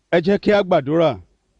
ẹ jẹ́ kí a gbàdúrà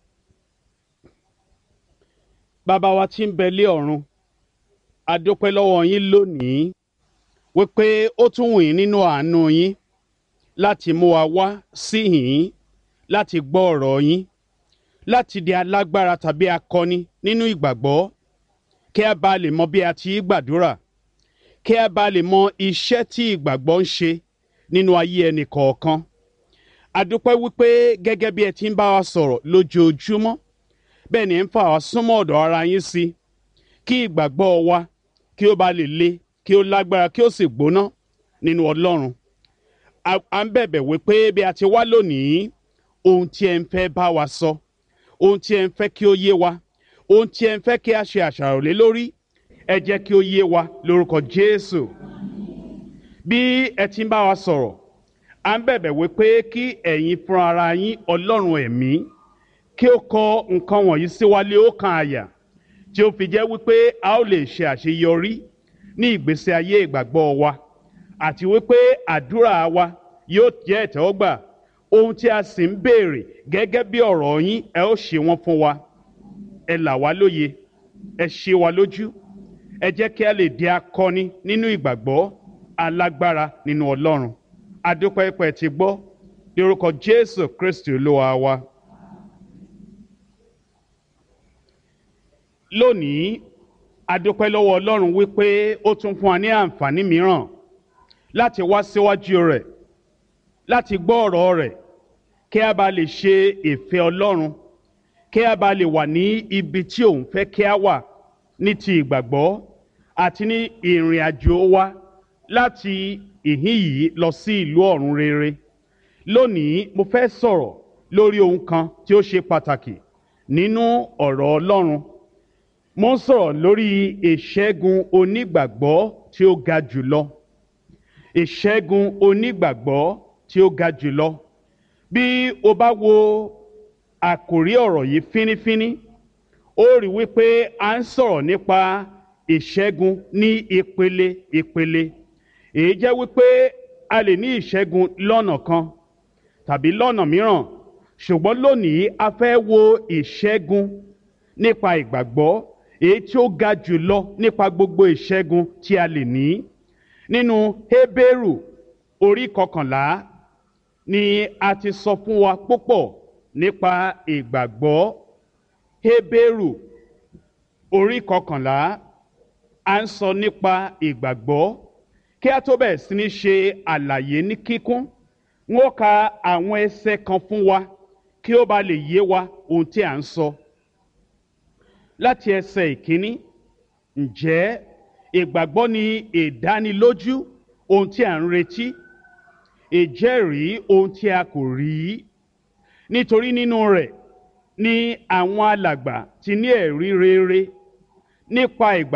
bàbá wa tí ń bẹ lé ọ̀run a dúpẹ́ lọ́wọ́ yín lónìí wípé ó tún wù yín nínú àánú yín láti mú wa wá sí yín láti gbọ́ ọ̀rọ̀ yín láti di alágbára tàbí akọni nínú ìgbàgbọ́ kí a bá lè mọ bí a ti gbàdúrà kí a bá lè mọ iṣẹ́ tí ìgbàgbọ́ ń ṣe nínú ayé ẹnì kọ̀ọ̀kan a dúpẹ́ wípé gẹ́gẹ́ bí ẹ ti ń bá wa sọ̀rọ̀ lójoojúmọ́ bẹ́ẹ̀ ni ẹ ń fà wá súnmọ́ ọ̀dọ̀ ara yín sí kí ìgbàgbọ́ wa kí ó bá lè le kí ó lágbára kí ó sì gbóná nínú Ọlọ́run à ń bẹ̀bẹ̀ wípé bí a ti wá lónìí ohun tí ẹ ń fẹ́ bá wa sọ ohun tí ẹ ń fẹ́ kí ó yé wa ohun tí ẹ ń fẹ́ kí a ṣe àṣàrò lé lórí ẹ jẹ́ kí ó yé wa lórúkọ Jésù bí ẹ ti ń bá wa sọ̀rọ̀ à ń bẹ̀bẹ̀ wípé kí ẹ̀yin fúnra ara yín Ọlọ́run ẹ̀mí kí ó kọ nǹkan wọ̀nyí sí wa lé ọkàn àyà tí ó fi jẹ́ wípé a ó lè ṣe àṣeyọrí ní ìgbésí ayé ìgbàgbọ́ wa àti wípé àdúrà wa yóò jẹ́ ìtẹ́wọ́gbà ohun tí a sì ń béèrè gẹ́gẹ́ bí ọ̀rọ̀ yín ẹ ó ṣe wọ́n fún wa ẹ là wá lóye ẹ ṣe wa lójú ẹ jẹ́ kí a lè di akọni nínú ìgbàgbọ́ alágbára nínú Ọlọ́run adúpẹ́ pẹ́ ti gbọ́ lórúkọ Jésù Kristi Olúwa wa. lónìí adúpẹ́ lọ́wọ́ Ọlọ́run wípé ó tún fún wa ní àǹfààní mìíràn láti wá síwájú rẹ̀ láti gbọ́ ọ̀rọ̀ rẹ̀ kí a bá lè ṣe ìfẹ́ Ọlọ́run kí a bá lè wà ní ibi tí òun fẹ́ kí a wà ní ti ìgbàgbọ́ àti ní ìrìn àjò wa láti ìhín yìí lọ sí ìlú ọ̀run rere lónìí mo fẹ́ sọ̀rọ̀ lórí ohun kan tí ó ṣe pàtàkì nínú ọ̀rọ̀ Ọlọ́run mo ń sọ̀rọ̀ lórí ìṣẹ́gun onígbàgbọ́ tí ó ga jùlọ ìṣẹ́gun onígbàgbọ́ tí ó ga jùlọ bí o bá wo àkòrí ọ̀rọ̀ yìí fínífíní ó rí wípé a ń sọ̀rọ̀ nípa ìṣẹ́gun ní ìpele ìpele èyí jẹ́ wípé a lè ní ìṣẹ́gun lọ́nà kan tàbí lọ́nà mìíràn ṣùgbọ́n lónìí a fẹ́ wo ìṣẹ́gun nípa ìgbàgbọ́ èyí tí ó ga jùlọ nípa gbogbo ìṣẹ́gun tí a lè ní nínú Hébérù orí kọkànlá ni a ti sọ fún wa púpọ̀ nípa ìgbàgbọ́ Hébérù orí kọkànlá a ń sọ nípa ìgbàgbọ́ kí a tó bẹ̀rẹ̀ sí ní ṣe àlàyé ní kíkún wọ́n ka àwọn ẹsẹ̀ kan fún wa kí ó bá lè yé wa ohun tí a ń sọ. So láti ẹsẹ̀ ìkíní ǹjẹ́ ìgbàgbọ́ ni ìdánilójú ohun tí a ń retí ìjẹ́rìí ohun tí a kò rí nítorí nínú rẹ̀ ni àwọn alàgbà ti ní ẹ̀rí rere nípa ìgbàgbọ́.